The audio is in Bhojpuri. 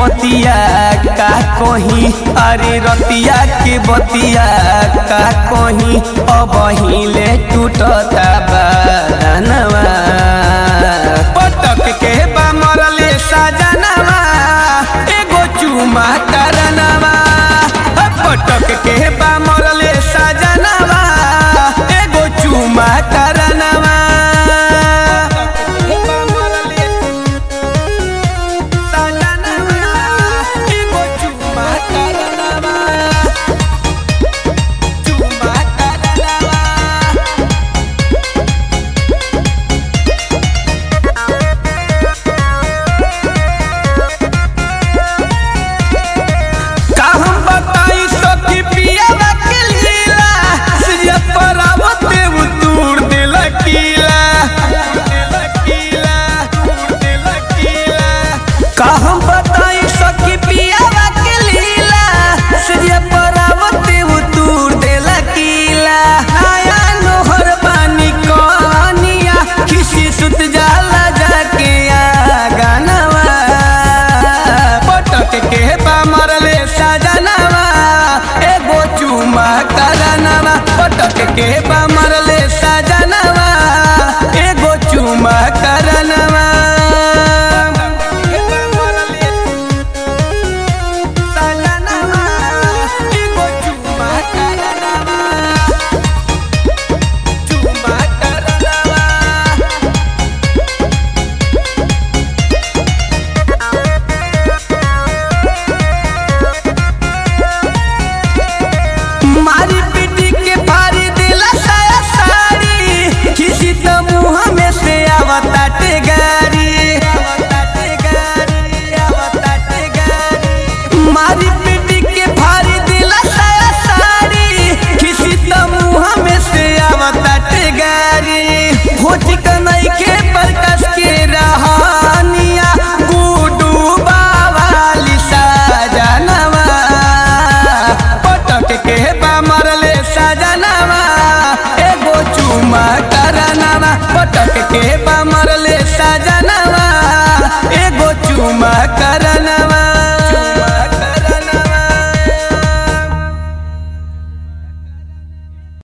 बतिया का कहीं अरे रतिया के बतिया का कहीं अब हिले टूटता बदनवा पटक के बा मरले सजनवा एगो चुमा करनवा पटक के बा मरले सजनवा एगो चुमा करनवा का हम बताई सखी पियावा के लीला सिया परावते उतूर दिल कीला का हम बताई सखी पियावा के लीला सिया परावते उतूर दिल कीला आया नोहर पानी कनिया किसी सुत जाला जाके आ गानवा पटक के बा मरले सजनवा एगो चुमा करनवा पटक के बा मरले